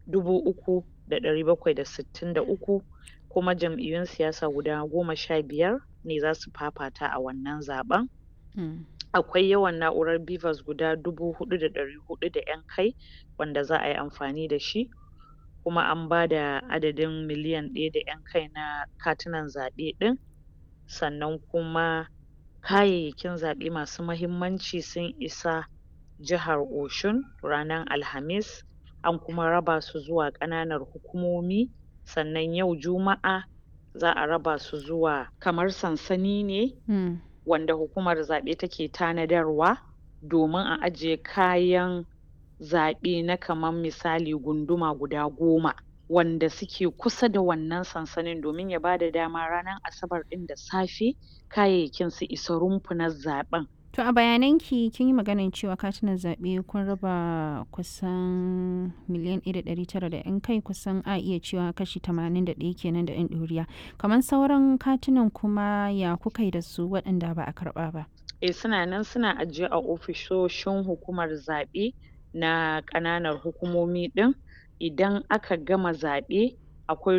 dubu uku da ɗari bakwai da sittin da uku kuma jam'iyyun siyasa guda goma sha biyar ne za su fafata a wannan zaɓen akwai yawan na'urar BVAS guda dubu huɗu da ɗari huɗu da ƴan kai wanda za a yi amfani da shi kuma an ba da adadin miliyan ɗaya da ƴan kai na katunan zaɓe ɗin sannan kuma kayayyakin zaɓe masu mahimmanci sun isa jihar Oshun ranar Alhamis an kuma raba su zuwa ƙananan hukumomi sannan yau Juma'a za a raba su zuwa kamar sansani ne wanda hukumar zaɓe take tanadarwa domin a ajiye kayan zaɓe na kaman misali gunduma guda goma wanda suke kusa da wannan sansanin domin ya bada dama ranar Asabar ɗin da safe kayayyakin su isa rumfunan zaɓen. To a bayanan ki kin yi maganar cewa katunan zaɓe kun raba kusan miliyan ɗaya da ɗari tara da ƴan kai kusan a iya cewa kashi tamanin da ɗaya kenan da ƴan ɗoriya. Kamar sauran katunan kuma ya kuka yi da su waɗanda ba a karɓa ba? Eh suna nan suna ajiye a ofisoshin hukumar zaɓe na ƙananan hukumomi ɗin idan aka gama zaɓe akwai